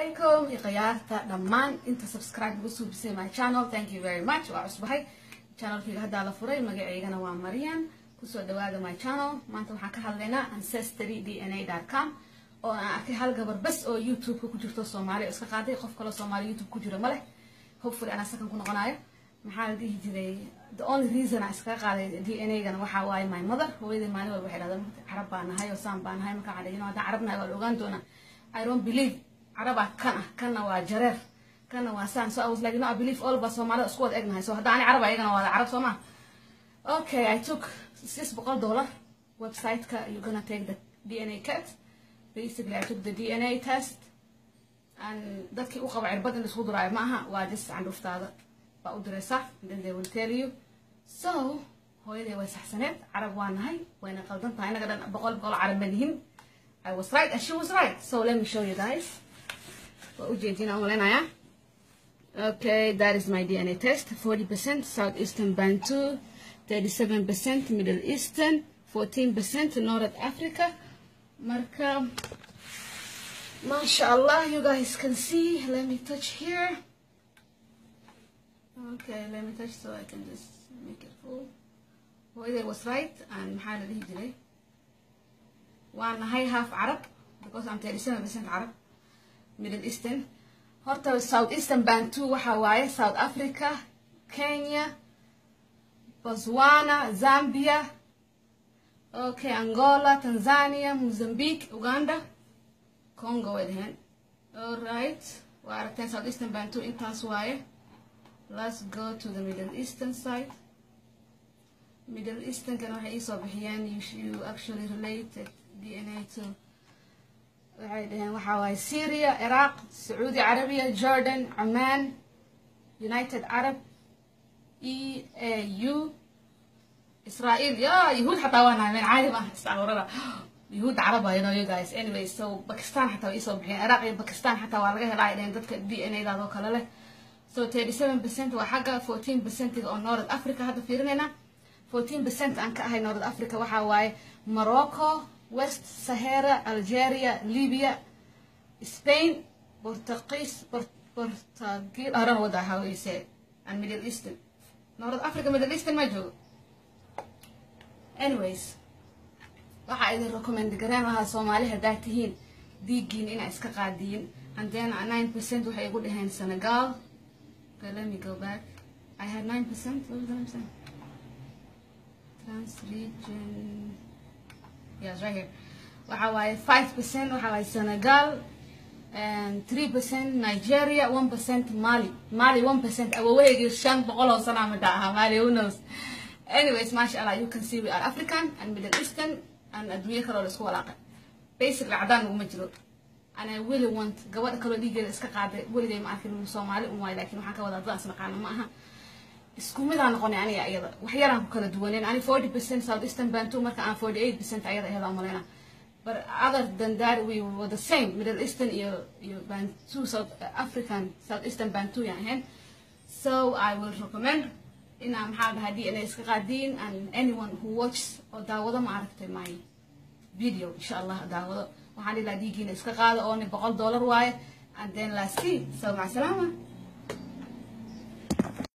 calaykum ikhyaarta dhammaan inta subscribe ugu suubisay my channel thank you very much waa cusbahay channelkayga haddaa la furay magaceygana waa marian kusoo dhawaada my channel maanta waxaan ka hadlaynaa ancestry d n a com oo aan arkay hal gabar bas oo youtube-ka ku jirto soomaali oo iska qaaday qof kaloo soomaali youtube ku jiro ma leh hopefully anaa sakan ku noqonayo maxaa la dhihi jiray the only reason aan iskaga qaaday d n a gana waxaa waaye my mother hooyadii maalin walba waxay dhahdaa carab baa nahay oo saan baa nahay markaa cadhayno haddaan carab nahay waa la ogaan doonaa i don't believe carabaa kan ah kanna waa jareer kanna waa saan so i was like no i believe all ba soomaalida isku wada egnahay so hadda ani carab ayagana waa carab soo ma okay i took six boqol dollar website-ka you're gonna take the dna test basically i took the dna test and dadkii u qaba cirbad in laisku duraayo ma aha waa just candhuftaada baa u diraysaa then they will tell you so hooyaday way saxsaneed carab waa nahay wayna qaldan tahay inaga dhan boqol boqol carab ma lihin I was right and she was right. So let me show you guys. Okay, that is my DNA test. 40% Southeastern Bantu, 37% Middle Eastern, 14% North Africa. Marka, mashallah, you guys can see. Let me touch here. Okay, let me touch so I can just make it full. Well, it was right and محل الهجري. waana hay half carab because I'm 37% carab middle eastern horta south eastern bantu waxa waaye south africa kenya botswana zambia okay angola tanzania mozambique uganda congo way dhaheen alright waa aragteen south eastern bantu intaas waaye let's go to the middle eastern side middle easternkana waxay iisoo bixiyeen you actually related DNA to waxay dhaheen waxaa waaye Syria, Iraq, Saudi Arabia, Jordan, Oman, United Arab, EAU, Israel. Yeah, يهود حتى وانا من عالم استعورنا يهود عرب you know you guys anyway so Pakistan حتى يسوي بحين Iraq iyo Pakistan حتى waa laga helaa inay dadka DNA daadoo kale leh so 37% waa xagga 14% oo North Africa hadda fiirinayna 14% aan ka ahay North Africa waxaa waaye Morocco West Sahara, Algeria, Libya, Spain, Portuguese, Port Portugal, I don't know what the how you say it, and Middle Eastern. North Africa, Middle Eastern ma joogo. Anyways, waxaa idin recommend gareen lahaa Soomaali haddaad tihiin dhiiggiin inaa iska qaadiyin and then 9% waxay igu dhaheen Senegal. Okay, let me go back. I had 9%. What was the 9%? Transregion. yes right here waxa waaye five percent waxa waaye senegal and three percent nigeria one percent mali mali one percent awoweygii shan boqol oo sana midha ahaa mali who knows anyways masha allah you can see we are african and middle eastern and adduunyo kaloo la isku walaaqay basically cadaan uguma jiro and i really want gabadha kaloo dhiigeeda iska qaaday weligay ma arkin soomaali un waay laakiin waxaan ka wadaa dadaan isnaqaano ma aha isku midaan noqonay aniga iyada wax yaraan ku kala duwaneen ani forty percent south eastern bantu marka aan forty eight percent ayada ayada umaleyna but other than that we were the same middle eastern iyo iyo bantu south african south eastern bantu yaan ahayn so i will recommend inaa maxaa dhahaa d n a iska qaadiin and anyone who watches oo daawado ma aragtay my video insha allah daawado waxaan ilaa dhiigiina iska qaado oo ni boqol dollar waaye and then last see so maca salaama